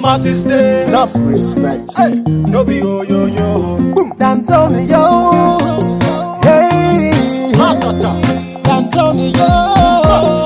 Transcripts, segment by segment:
masses there. Enough respect. No be yo yo yo. Boom. Dance on me, yo. Hey. Dance on me, yo.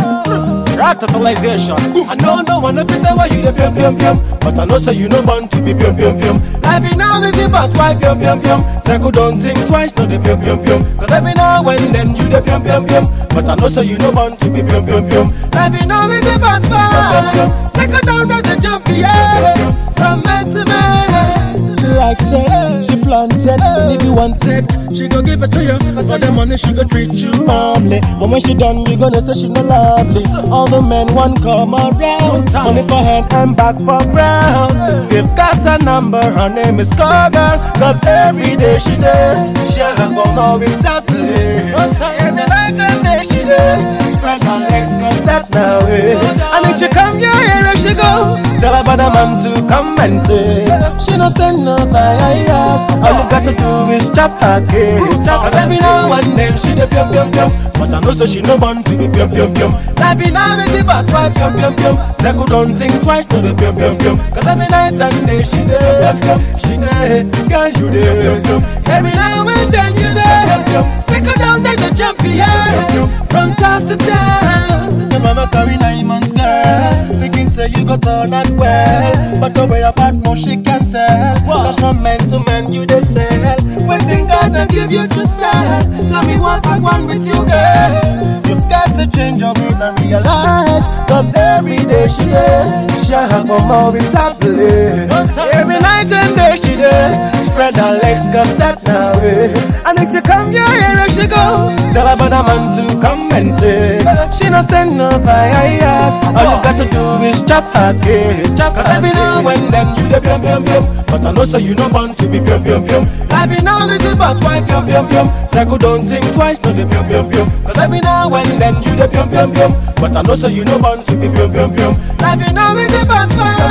Ratatalization. I know no one fit tell why you the pium pium pium, but I know say you no born to be pium pium pium. Life in now is about why pium pium pium. Circle don't think twice, no the pium pium pium. Cause every now and then you the pium pium pium, but I know say you no born to be pium pium pium. Life in now is about why. Circle down not the jump yeah, from man to man. She likes it, she flants it. And if you want it, she go give it to you. For the money, she go treat you warmly. But when she done, you gonna say she no lovely. All the men want come around. Money for hand and back for ground. You've got a number, her name is Girl. Cause every day she there. She a go more with top play. Every night and day she there. Spread her legs cause that now way. And if you come your here, she go. Tell her about the man to come and take. She no send no virus. All you got to do is chop her cake. Cause every now and then she the pium pium pium. But I know so she no born to be pium pium pium. Life in now is about five pium pium pium. Circle don't think twice to the pium pium pium. Cause every night and day she there. She there. Girl you there. Every now and then you there. Circle down like the jump yeah. From top to town. Your mama carry nine months, girl. Thinking say you go turn out well. But don't worry about no, she can tell. Cause from man to man you they sell. Waiting God and give you to sell. Tell me what I want with you, girl. You've got to change your ways and realize. Cause every day she there. She have more with top play. Every night and day she there. Spread her legs cause that now way. And if you come your here she go. Tell her about a man to come and take. She no send no virus. All you got to do is chop her cake. Chop Cause every now and then you the pium pium pium But I know say you no born to be pium pium pium Life in now is about why pium pium pium Circle don't think twice, no the pium pium pium Cause every now and then you the pium pium pium But I know say you no born to be pium pium pium Life in now is about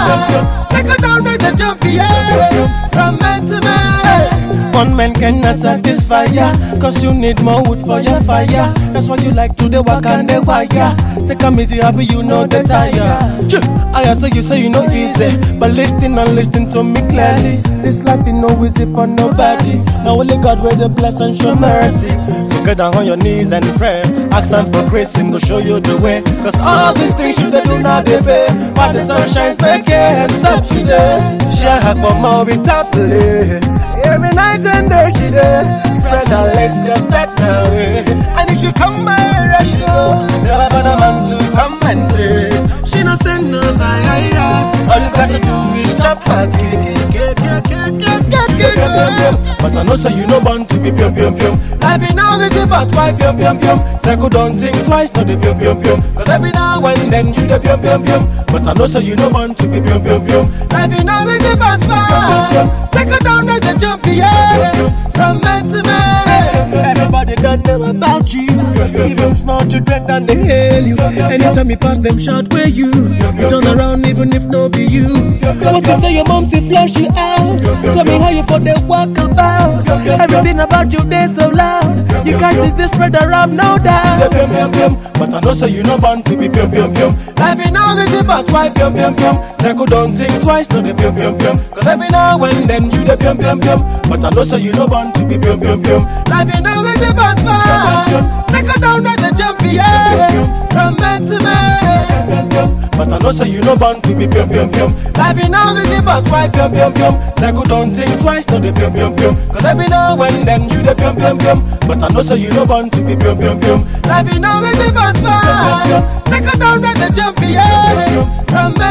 why Circle down with the jump yeah From man to man One man cannot satisfy ya Cause you need more wood for your fire That's why you like to the work and the wire Take a easy happy you know the tire Choo, I say you say you know easy But listen and listen to me clearly This life is no easy for nobody Now only God will the bless and show mercy So get down on your knees and pray Ask him for grace him go show you the way Cause all these things you they do not they pay But the sun shines they can't stop you there Share her for more without delay Every night and day she there Spread her legs cause that now way And if you come my way she go Tell her about a man to come and take She no send no virus All you got to do is chop her cake cake, cake, cake, cake, cake, cake, pium pium pium But I know say you no born to be pium pium pium Life in now is about why pium pium pium Circle don't think twice, no the pium pium pium Cause every now and then you the pium pium pium But I know say you no born to be pium pium pium Life in now is about why Circle down like the jump yeah From man to man Everybody done know about you. Even small children done they hail you. Anytime you pass them shout where you. You turn around even if no be you. What if say your mom say flush you out? Tell me how you for the walk about. Everything about you they so loud. You can't just this spread around no the doubt. pium pium pium But I know say you no born to be pium pium pium Life in now is about why pium pium pium Circle don't think twice, no the pium pium pium Cause every now and then you the pium pium pium But I know say you no born to be pium pium pium Life in now is about why Circle down like the jump yeah From man to man But I know say you no born to be pium pium pium Life in now is about why pium pium pium Circle don't think twice, no the pium pium pium Cause every now and then you the pium pium pium But I know say you no born to be pium pium pium Life in now is about why Circle down like the jump yeah From man